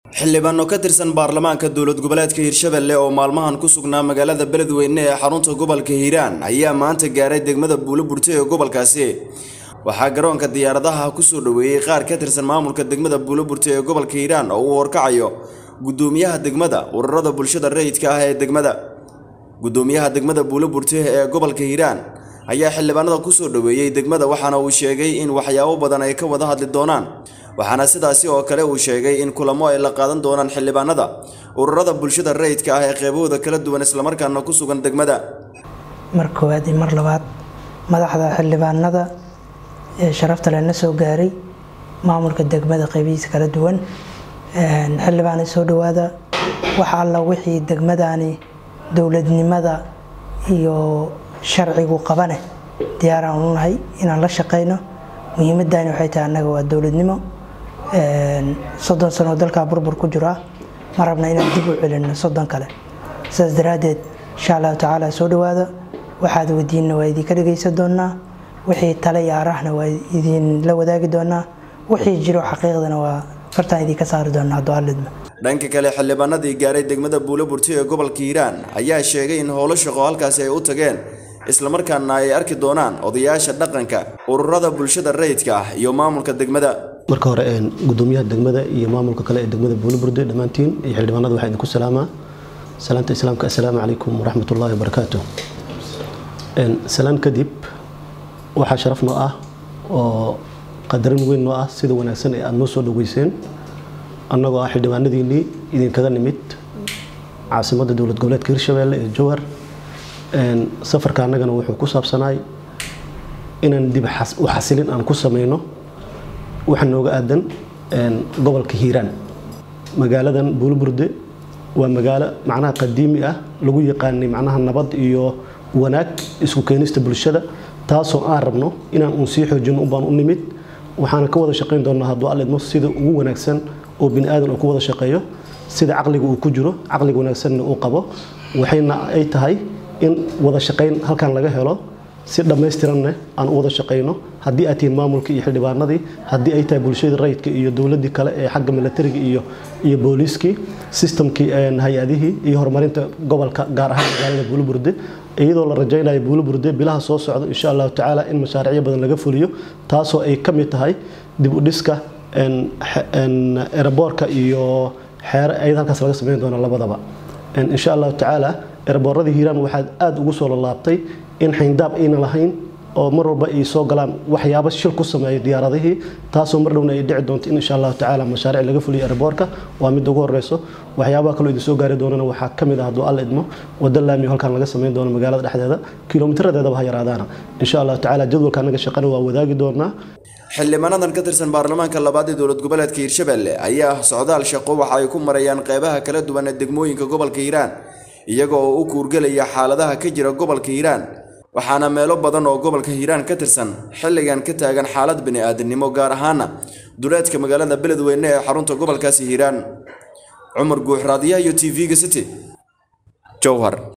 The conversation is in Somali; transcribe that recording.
xildhibaano ka tirsan baarlamaanka dowlad goboleedka hirshabelle oo maalmahan ku sugnaa magaalada beledweyne ee xarunta gobolka hiiraan ayaa maanta gaaray degmada buulo burte ee gobolkaasi waxaa garoonka diyaaradaha kusoo dhoweeyey qaar ka tirsan maamulka degmada buulo burte ee gobolka hiiraan oo uu horkacayo gudoomiyaha degmada ururada bulshada rayidka ah ee degmada gudoomiyaha degmada buulo burte ee gobolka hiiraan ayaa xildhibaanada kusoo dhoweeyey degmada waxaana uu sheegay in waxyaabo badan ay ka wada hadli doonaan waxaana sidaasi oo kale uu sheegay in kulamo ay la qaadan doonaan xildhibaanada ururada bulshada rayidka ah ee qeybahooda kala duwan islamarkaana ku sugan degmada mar koowaad iyo mar labaad madaxda xildhibaanada ee sharafta lena soo gaaray maamulka degmada qeybihiisa kala duwan xildhibaana soo dhawaada waxa alla wixii degmadani dowladnimada iyo sharcigu qabane diyaaraan u nahay inaan la shaqeyno muhiimadani waxay tahay annaga waa dowladnimo soddon sanoo dalkaa burbur ku jira ma rabna inaan dib u celinno soddon kale sidaas daraaddeed insha allahu tacaala soo dhawaada waxaad wadiinna waa idinka dhegaysan doonaa wixii tale iyo arahna waa idinla wadaagi doonaa wixii jiro xaqiiqdana waa fartaan idinka saari doonaa hadduu allidma dhanka kale xildhibaanadii gaaray degmada buulo burti ee gobolka hiiraan ayaa sheegay in howlo shaqo halkaasi ay u tageen islamarkaana ay arki doonaan odayaasha dhaqanka ururada bulshada rayidka ah iyo maamulka degmada marka hore gudoomiyaha degmada iyo maamulka kale ee degmada buulaburde dhammaantiin iyo xildhibaanada waxaa idinku salaamaa salaanta islaamka assalaamu calaykum waraxmat ullaahi wabarakaatu salaan kadib waxaa sharaf noo ah oo qadarin weyn noo ah sida wanaagsan ee aada noo soo dhaweyseen annagoo ah xildhibaanadiinnii idinkaga nimid caasimadda dowlad goboleedka hirshabeelle ee jowhar safarka annagana wuxuu ku saabsanaay inaan dib u xasilin aan ku sameyno waxa nooga aadan gobolka hiiraan magaaladan buulburde waa magaalo macnaha qadiimi ah lagu yaqaanay macnaha nabad iyo wanaag isku keenista bulshada taasoo aan rabno inaan uun sii xoojino unbaan u nimid waxaana ka wada shaqayn doonaa hadduu alidmo sida ugu wanaagsan oo bini aadan uu ku wada shaqeeyo sida caqliga uu ku jiro caqliga wanaagsanna uu qabo waxayna ay tahay in wada shaqayn halkan laga helo si dhammaystiranna aan u wada shaqayno haddii aad tihiin maamulkii iyo xildhibaanadii haddii ay tahay bulshada rayidka iyo dowladdii kale ee xagga milatariga iyo iyo booliiskii sistamkii hay-adihii iyo horumarinta gobolka gaar ahaan magaalada buuluburde iyadoo la rajaynayo buuluburde bilaha soo socda insha allahu tacaala in mashaariicyo badan laga fuliyo taasoo ay ka mid tahay dib u dhiska eraboorka iyo xeere ayada halkaas laga sameyn doona labadaba insha allahu tacaala erabooradii hiiraan waxaad aada ugu soo lalaabtay in xayndaab ayna lahayn oo mar walba ay soo galaan waxyaabo shil ku sameeya diyaaradihii taasoo mar dhowna ay dhici doonto in insha allahu tacaala mashaariic laga fuliyo eraboorka waa midda ugu horeyso waxyaabaha kaloo idin soo gaari doonana waxaa ka mid ah hadduu alla idmo wadda laamiyo halkan laga sameyn doono magaalada dhexdeeda kilomitaradeedaba ha yaraadaana insha allahu tacaala jadwalka annaga shaqana waa wadaagi doonaa xildhibaanadan ka tirsan baarlamaanka labaad ee dowlad goboleedka hiirshabelle ayaa socdaal shaqo waxa ay ku marayaan qeybaha kala duwan ee degmooyinka gobolka hiiraan iyaga oo u kuurgelaya xaaladaha ka jira gobolka hiiraan waxaana meelo badan oo gobolka hiiraan ka tirsan xilligan ka taagan xaalad bini-aadamnimo gaar ahaana duleedka magaalada beledweyne ee xarunta gobolkaasi hiiraan cumar guux raadiyaha iyo t v-ga city jowhar